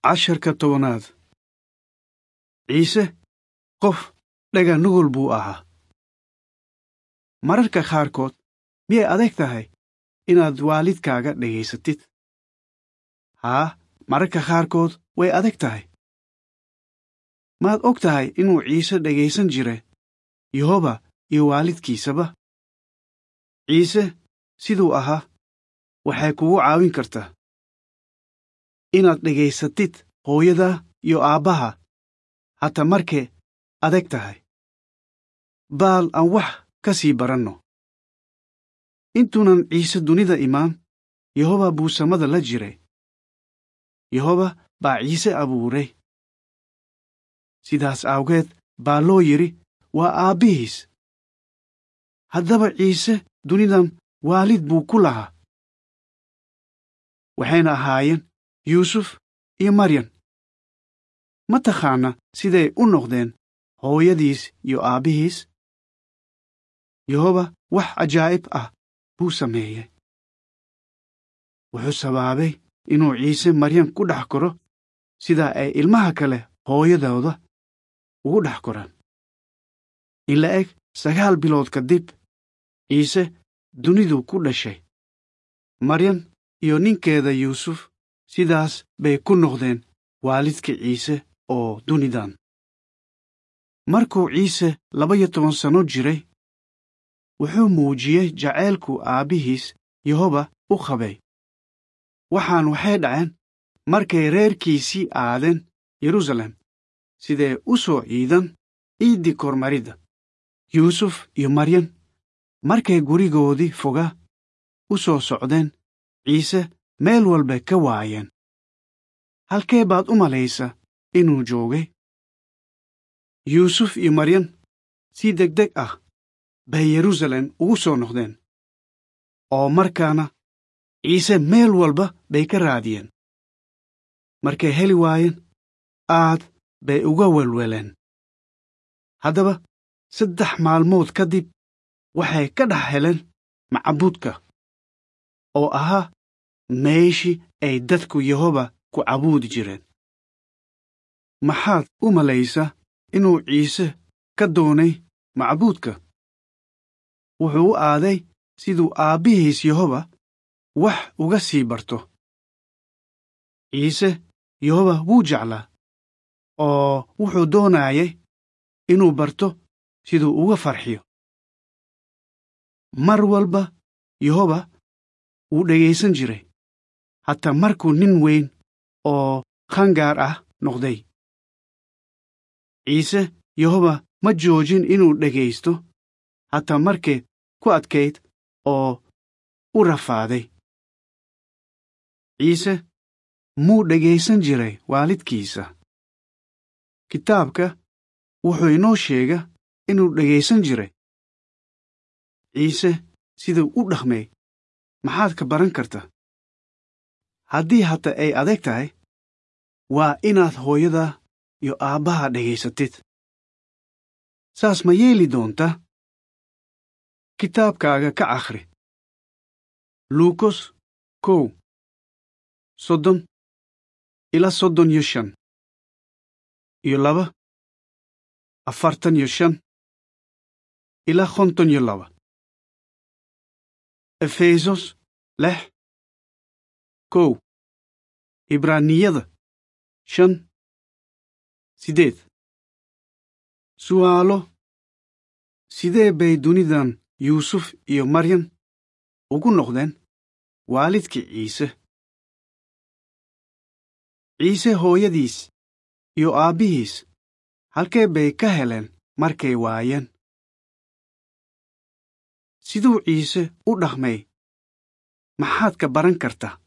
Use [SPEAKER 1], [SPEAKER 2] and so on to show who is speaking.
[SPEAKER 1] casharka tobanaad ciise qof dhaga nugul buu ahaa mararka qaarkood miyay adag tahay inaad waalidkaaga dhegaysatid haa mararka qaarkood way adag tahay maad og tahay inuu ciise dhegaysan jira yehoba iyo waalidkiisaba ciise siduu ahaa waxay kugu caawin kartaa inaad dhegaysatid hooyada iyo aabbaha hata markay adag tahay baal aan wax ka sii baranno intuunan ciise dunida imaan yehoba buu samada la jiray yehoba baa ciise abuuray sidaas awgeed baa loo yidhi waa aabbihiis haddaba ciise dunidan waalid buu ku lahaa waxayna ahaayeen yuusuf iyo maryan ma taqaana siday u noqdeen hooyadiis iyo aabbihiis yehoba wax cajaa'ib ah buu sameeyey wuxuu sabaabay inuu ciise maryan ku dhex koro sida ay ilmaha kale hooyadooda ugu dhex koraan in la eg sagaal bilood kadib ciise dunidu ku dhashay maryan iyo ninkeeda yuusuf sidaas bay ku noqdeen waalidka ciise oo dunidan markuu ciise laba-iyo toban sanno jiray wuxuu muujiyey jacaylku aabbihiis yehoba u qabay waxaan waxay dhaceen markay reerkiisii aadeen yeruusaalem siday u soo ciidan ciiddii kormaridda yuusuf iyo maryan markay gurigoodii foga u soo socdeen ciise meel walba ka waayeen halkee baad u malaysa inuu joogay yuusuf iyo maryan si deg deg ah bay yeruusaalem ugu soo noqdeen oo markaana ciise meel walba bay ka raadiyeen markay heli waayeen aad bay uga welweleen haddaba saddex maalmood kadib waxay ka dhex heleen macbuudka oo ahaa meeshii ay dadku yehoba ku cabuudi jireen maxaad u malaysaa inuu ciise ka doonay macbuudka wuxuu u aaday siduu aabbihiis yehoba wax uga sii barto ciise yehoba wuu jeclaa oo wuxuu doonayay inuu barto siduu uga farxiyo mar walba yehoba wuu dhegaysan jiray hataa markuu nin weyn oo qangaar ah noqday ciise yehoba ma joojin inuu dhegaysto hataa markay ku adkayd oo u rafaaday ciise muu dhegaysan jiray waalidkiisa kitaabka wuxuu inoo sheega inuu dhegaysan jiray ciise siduu u dhaqmay maxaad ka baran karta haddii hata ay adag tahay waa inaad hooyada iyo aabbaha dhegaysatid saas ma yeeli doontaa kitaabkaaga ka akhri luukos kow soddon ilaa soddon iyo shan iyo laba afartan iyo shan ilaa konton iyo laba efesos lix kow ibraaniyada shan sideed su'aalo sidee bay dunidan yuusuf iyo maryan ugu noqdeen waalidkii ciise ciise hooyadiis iyo aabbihiis halkee bay ka heleen markay waayeen siduu ciise u dhaqmay maxaad ka baran kartaa